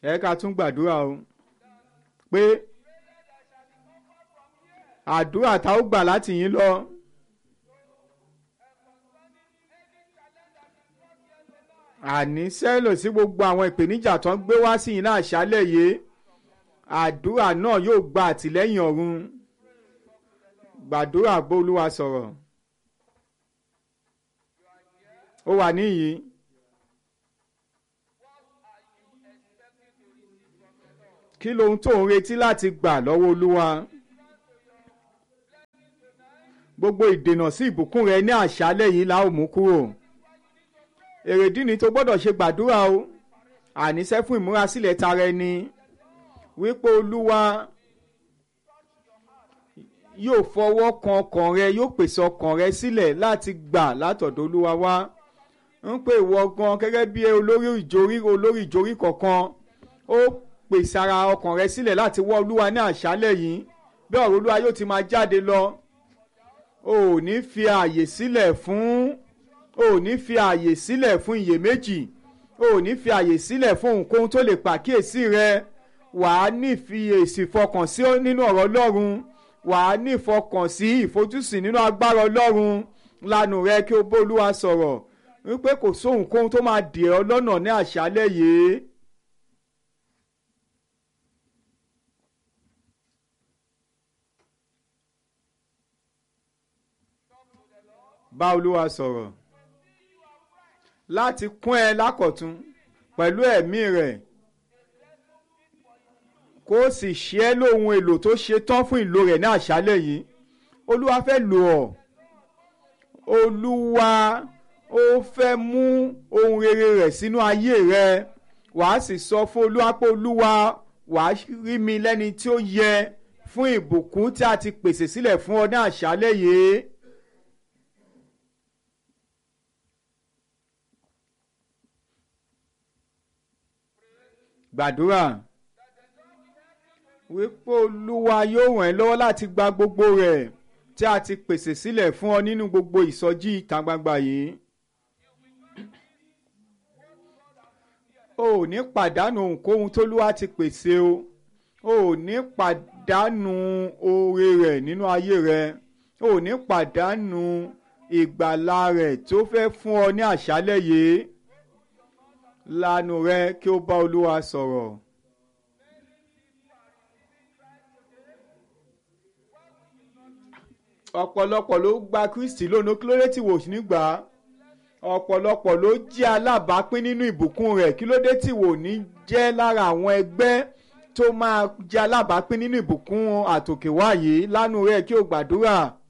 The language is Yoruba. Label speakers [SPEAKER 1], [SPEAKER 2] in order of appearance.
[SPEAKER 1] ẹ ká tún gbàdúrà o pé àdúrà tá ó gbà láti yín lọ. àní sẹ́lò sí gbogbo àwọn ìpèníjà tó ń gbé wá sí yín náà ṣálẹ̀ yìí àdúrà náà yóò gba àtìlẹ́yìn ọ̀run gbàdúrà bólúwa sọ̀rọ̀ ó wà níyì kí lohun tó ń retí láti gbà lọ́wọ́ olúwa gbogbo ìdènà sí ìbùkún rẹ ní àṣálẹ̀ yìí la ó mú kúrò èrèdí ni tó gbọ́dọ̀ ṣe gbàdúrà o àníṣe fún ìmúrasílẹ̀ tara ẹni wípé olúwa yóò fọwọ́ kan ọkàn rẹ yóò pèsè ọkàn rẹ sílẹ̀ láti gbà látọ̀dọ̀ olúwa wá ń pè wọ gan gẹ́gẹ́ bí olórí ìjórí olórí ìjórí kọ̀ọ̀kan ó pèsè ara ọkàn rẹ sílẹ̀ láti wọ́ olúwa ní àṣálẹ̀ yìí bí ọ̀rọ̀ olúwa yóò ti máa jáde lọ o ò ní fi ààyè sílẹ̀ fún o ò ní fi ààyè sílẹ̀ fún iyèméjì o ò ní fi ààyè sílẹ̀ fún ohunkóhun tó lè pàkíyèsí rẹ wàá ní ìfiyèsí fọkàn sí nínú ọ̀rọ̀ ọlọ́run wàá ní ìfọkànsí ìfojúsìn nínú agbára ọlọ́run lanu rẹ kí o bólúwa sọ̀rọ̀ wípé kò sóhunkóhun tó máa dè ọ́ lọ́nà ní àṣálẹ́ yìí. bá olúwa sọ̀rọ̀ láti kún ẹ lákọ̀tún pẹ̀lú ẹ̀mí rẹ̀ kó sì ṣe ẹ́ lóhun èlò tó ṣe tán fún ìlò rẹ̀ ní àṣálẹ̀ yìí olúwa fẹ́ lò ọ́ olúwa ó fẹ́ mú ohun rere rẹ̀ sínú ayé rẹ wàá sì sọ fún olúwa pé olúwa wàá rí mi lẹ́ni tí ó yẹ fún ìbùkún tí a ti pèsè sílẹ̀ fún ọ ní àṣálẹ̀ yìí. gbàdúrà wípé olúwa yóò ràn ẹ́ lọ́wọ́ láti gba gbogbo rẹ̀ tí a ti pèsè sílẹ̀ fún ọ nínú gbogbo ìsọjí ìta gbangba yìí. o ò ní pàdánù ohunkóhun tólúwa ti pèsè o o ò ní pàdánù oore rẹ̀ nínú ayé rẹ o ò ní pàdánù ìgbàlà rẹ̀ tó fẹ́ fún ọ ní àṣálẹ̀ yìí lanu rẹ kí o bá olúwa sọ̀rọ̀. ọ̀pọ̀lọpọ̀ ló gba kristi lónìí kí ló dé tí wò ní gbà á ọ̀pọ̀lọpọ̀ ló jẹ́ alábàápín nínú ìbùkún rẹ̀ kí ló dé tí wò ní jẹ́ lára àwọn ẹgbẹ́ tó máa jẹ́ alábàápín nínú ìbùkún àtòkèwá yìí lánàá rẹ̀ kí o gbàdúrà.